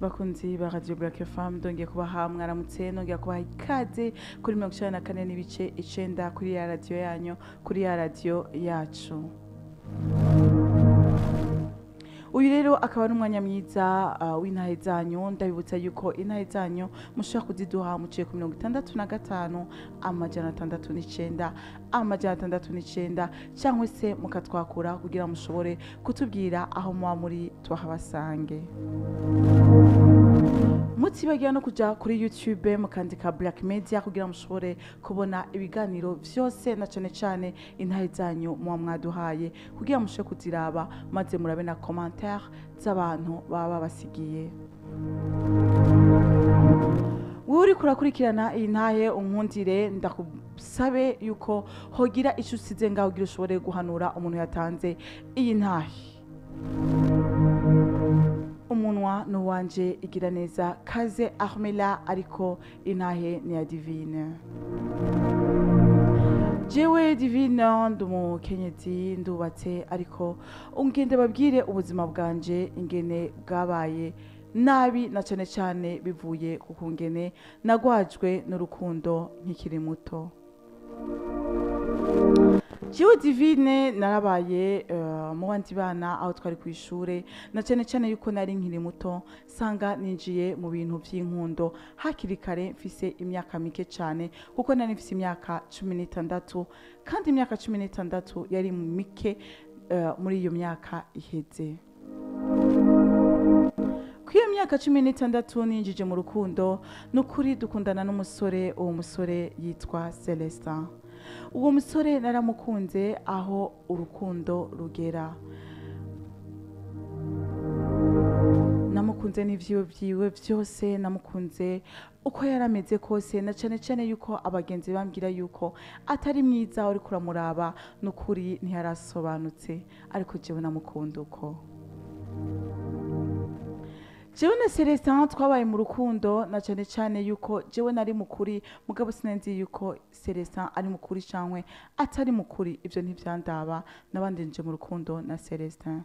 bakunzi ba radio black fm ndongeye kubaha mwaramutse nongeye kubaha ikaze kuri mirongo icenda na kane n'ibice icenda kuri ya radio yanyu kuri ya radio yacu uyu rero akaba ari umwanya mwiza uh, w'intahe zanyu ndabibutsa yuko intahe zanyu mushobora kuziduha muciye ku mirongo itandatu na gatanu amajana atandatu n'icenda amajana atandatu n'icenda cyangwa se mukatwakura kugira mushobore kutubwira aho muba muri tuhabasange mutibagira no kuja kuri youtube mukandika black media kugira mushobore kubona ibiganiro vyose na cane cane intahe zanyu muba mwaduhaye kugira mushobore kuziraba maze murabe na commentaire z'abantu baba babasigiye wowe uriko urakurikirana iyi ntahe unkundire ndakusabe yuko hogira ico usize ngaho kugira ushobore guhanura umuntu yatanze iyi ntahe umunwa ni uwanje igira neza kaze armela ariko intahe ni ya divine jewe divine ndi umukenyezi ndubatse ariko ungende babwire ubuzima bwanje ingene bwabaye nabi na cane cane bivuye ku kungene nagwajwe n'urukundo nkikiri muto jewe divine narabaye uh, mu bandi bana aho twari ku ishure na cane cane yuko nari nkiri muto sanga ninjiye mu bintu vy'inkundo hakiri kare mfise imyaka mike cane kuko nari mfise imyaka cumi n'itandatu kandi imyaka cumi n'itandatu yari mike uh, muri iyo myaka iheze kwiyo myaka cumi n'itandatu ninjije mu rukundo nukuri dukundana n'umusore uwo musore yitwa Celestin uwo musore naramukunze aho urukundo rugera namukunze n'ivyiwe vyiwe vyose namukunze uko yari ameze kose na cane cane yuko abagenzi bambwira yuko atari mwiza uriko uramuraba n'ukuri ntiyarasobanutse ariko jewe namukunda uko jewe na Celestin twabaye mu rukundo na cane cane yuko jewe nari mukuri mugabo sinenzi yuko Celestin ari mukuri cankwe atari mukuri ivyo ntivyandaba nabandi nje mu rukundo na Celestin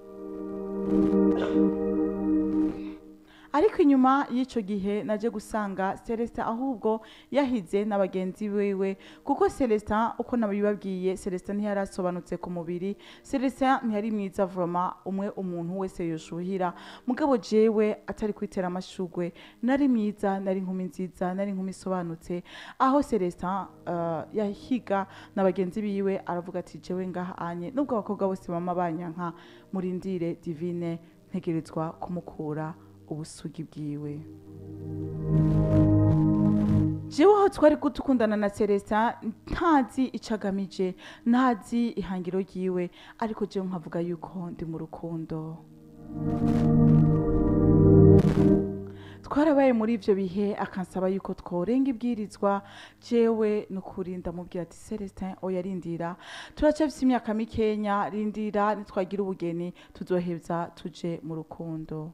ariko inyuma y'ico gihe naje gusanga Celestin ahubwo yahize n'abagenzi biwe kuko Celestin uko nabibabwiye Celestin ntiyarasobanutse ku mubiri Celestin ntiyari mwiza vraiment umwe umuntu wese yoshuhira mugabo jewe atari kwitera amashugwe nari mwiza nari inkumi nziza nari inkumi isobanutse aho Celestin uh, yahiga n'abagenzi biwe aravuga ati jewe ngaha anye nubwo abakobwa bose bama banyanka murindire divine ntegerezwa kumukura ubusugi bwiwe jewe aho twari gutukundana na Celestin ntazi ico agamije ntazi ihangiro ryiwe ariko jewe nkavuga yuko ndi mu rukundo twarabaye muri ivyo bihe akansaba yuko tworenga ibwirizwa jewe nukuri ndamubwira ati Celestin oya rindira turacafise imyaka mikenya rindira nitwagira ubugeni tuzoheza tuje mu rukundo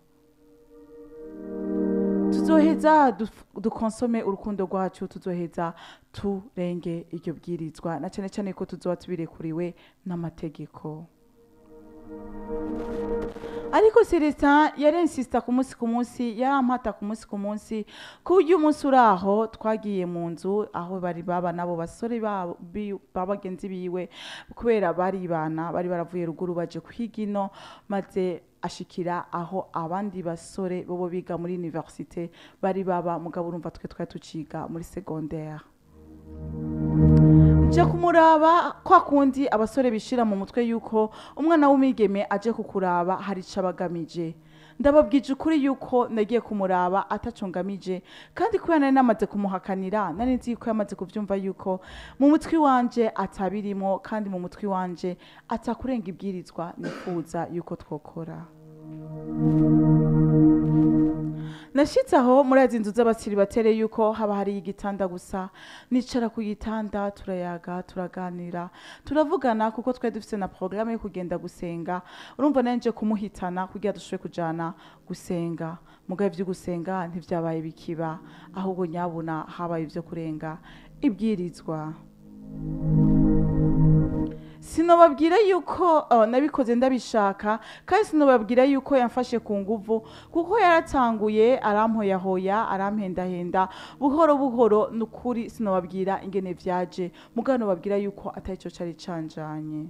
tuzoheza dukonsome urukundo rwacu tuzoheza turenge iryo bwirizwa na cane cane ko tuzoba tubirekuriwe n'amategeko ariko Celestin yarensista ku munsi ku munsi yarampata ku munsi ku munsi ku buryo umunsi uraho twagiye mu nzu aho bari baba nabo basore babagenzi biwe kubera baribana bari baravuye ruguru baje kwiga ino maze ashikira aho abandi basore bobo biga muri universite bari baba mugabo urumva twe twari tuciga muri secondaire nje kumuraba kwa kundi abasore bishira mu mutwe yuko umwana w'umwigeme aje kukuraba hari ico abagamije ndababwije ukuri yuko nagiye kumuraba atacungamije kandi kubera nari namaze kumuhakanira nari nzi yuko yamaze kuvyumva yuko mu mutwi wanje atabirimo kandi mu mutwi wanje atakurenga ibwirizwa nifuza yuko twokora nashitse aho muri azi nzu z'abasiri batere yuko haba hari igitanda gusa nicara ku gitanda turayaga turaganira turavugana kuko twari dufise na porogaramu yo kugenda gusenga urumva nanje kumuhitana kugira dushobore kujana gusenga mugabo ivyo gusenga ntivyabaye bikiba ahubwo nyabuna habaye ivyo kurenga ibwirizwa sinobabwira yuko uh, nabikoze ndabishaka kandi sinobabwira yuko yamfashe ku nguvu kuko yaratanguye arampoyahoya arampendahenda buhoro buhoro nukuri sinobabwira ingene vyaje mugabo nobabwira yuko atari cyo cari canjanye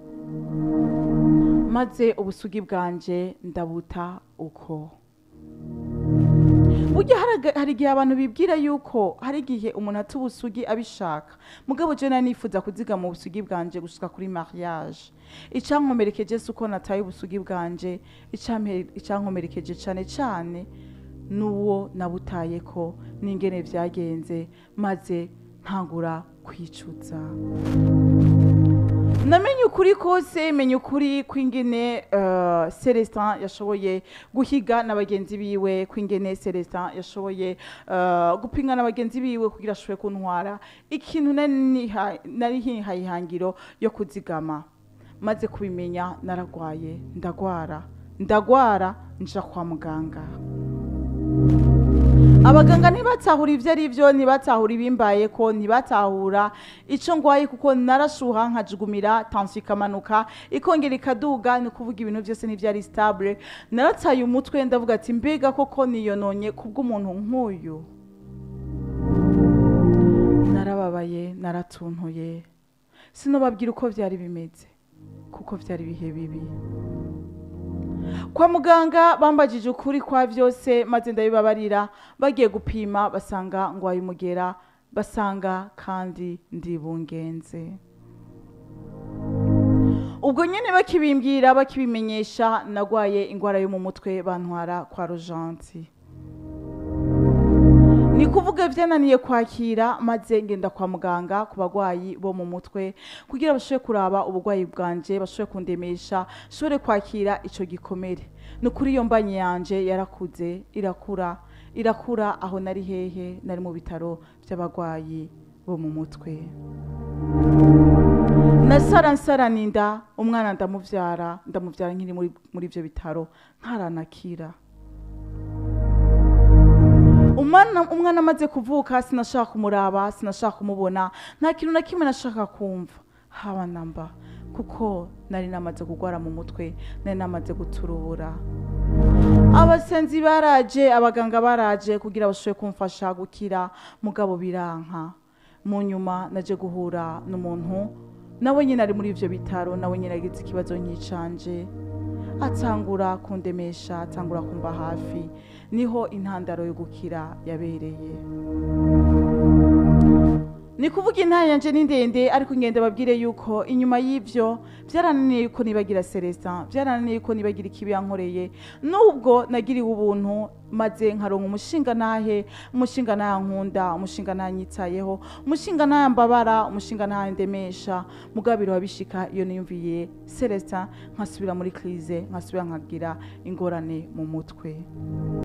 maze ubusugi bwanje ndabuta uko burya haraga- hari igihe abantu bibwira yuko hari igihe umuntu ata ubusugi abishaka mugabo je nari nifuza kuzigama ubusugi bwanje gushika kuri mariage icankomerekeje si uko nataye ubusugi bwanje icampe- icankomerekeje cane cane n'uwo nabutayeko n'ingene vyagenze maze ntangura kwicuza namenye ukuri kose menya ukuri kw'ingene uh, celestin yashoboye guhiga na bagenzi biwe kw'ingene celestin yashoboye uh, gupinga na bagenzi biwe kugira ashobore kuntwara ikintu nari niha- nari hihaye ihangiro yo kuzigama maze kubimenya naragwaye ndagwara ndagwara nja kwa muganga abaganga ntibatahura ibyo ari byo ntibatahura ibimbaye ko ntibatahura icyo ngwaye kuko narashuha nkajugumira tansiyo ikamanuka ikongera ikaduga ni ukuvuga ibintu byose ntibyari sitabure narataye umutwe ndavuga ati mbega koko niyononye kubw'umuntu nk'uyu narababaye naratuntuye sinobabwira uko byari bimeze kuko byari ibihe bibi kwa muganga bambajije ukuri kwa byose maze ndabibabarira bagiye gupima basanga ngwaye umugera basanga kandi ndi bungenze ubwo nyine bakibimbwira bakibimenyesha nagwaye indwara yo mu mutwe bantwara kwa rojanti ni kuvuga byananiye kwakira maze ngenda kwa muganga ku bagwayi bo mu mutwe kugira bashobore kuraba ubugwayi bwanje bashobore kundemesha shobore kwakira ico gikomere ni ukuri iyo mbanye yanje yarakuze irakura irakura aho nari hehe nari mu bitaro by'abagwayi bo mu mutwe nasara nsarana inda umwana ndamuvyara ndamuvyara nkiri muri muri ivyo bitaro ntaranakira umwana umwana amaze kuvuka sinashaka kumuraba sinashaka kumubona nta kintu na kimwe nashaka kumva haba namba kuko nari namaze kugwara mu mutwe nari namaze guturubura abasenzi baraje abaganga baraje kugira bashobore kumfasha gukira mugabo biranka mu nyuma naje guhura n'umuntu nawe nyine ari muri ivyo bitaro nawe nyine agize ikibazo nk'icanje atangura kundemesha atangura kumva hafi niho intandaro yo gukira yabereye ni kuvuga intara yanje ni ndende ariko ngende babwire yuko inyuma y'ivyo byarananiye yuko nibagira Celestin byarananiye yuko nibagira ikibi yankoreye nubwo nagiriwe ubuntu maze nkaronka umushinga nahe umushinga nahe nkunda umushinga nahe nyitayeho umushinga nahe mbabara umushinga nahe ndemesha mugabiro wabishika iyo niyumviye Celestin nkasubira muri crise nkasubira nkagira ingorane mu mutwe